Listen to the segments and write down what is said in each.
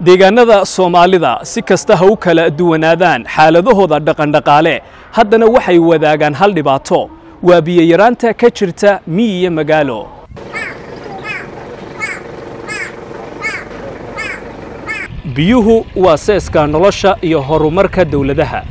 deegaannada soomaalida si kasta ha u kala duwanaadaan xaaladahooda dhaqandhaqaale haddana waxay wadaagaan hal dhibaato waa biyayaraanta ka jirta miyi iyo magaalo biyuhu waa seeska nolosha iyo horumarka dawladaha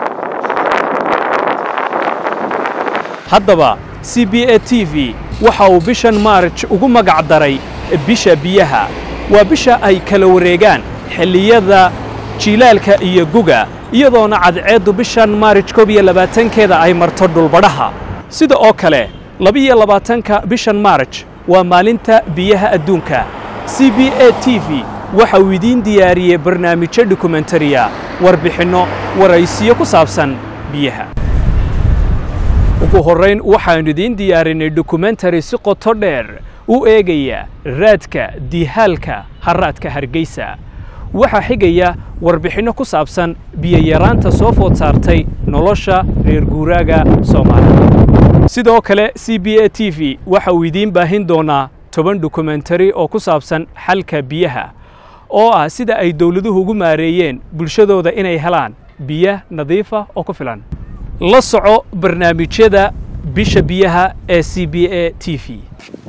haddaba c b a t v waxa uu bishan maarj ugu magac daray bisha biyaha waa bisha ay kala wareegaan xilliyada jiilaalka iyo guga iyadoona cadceeddu bishan maarij koob iyo labaatankeeda ay marto dhulbadhaha sida oo kale labiiyo labaatanka bishan maarj waa maalinta biyaha adduunka c b a t v waxa uu idiin diyaariyey barnaamijyo dokumentariya warbixinno waraysiyo ku saabsan biyaha ugu horrayn waxaannu idiin diyaarinay dokumentari si qoto dheer u eegaya raadka diihaalka haraadka hargeysa waxaa xigaya warbixinno ku saabsan biyayaraanta soo food saartay nolosha reer guuraaga soomaalida sidoo kale c b a t v waxa uu idiin baahin doonaa toban dokumentari oo ku saabsan xalka biyaha oo ah sida ay dawladuhu ugu maareeyeen bulshadooda inay helaan biyo nadiifa oo ku filan la soco barnaamijyada bisha biyaha ee c b a t v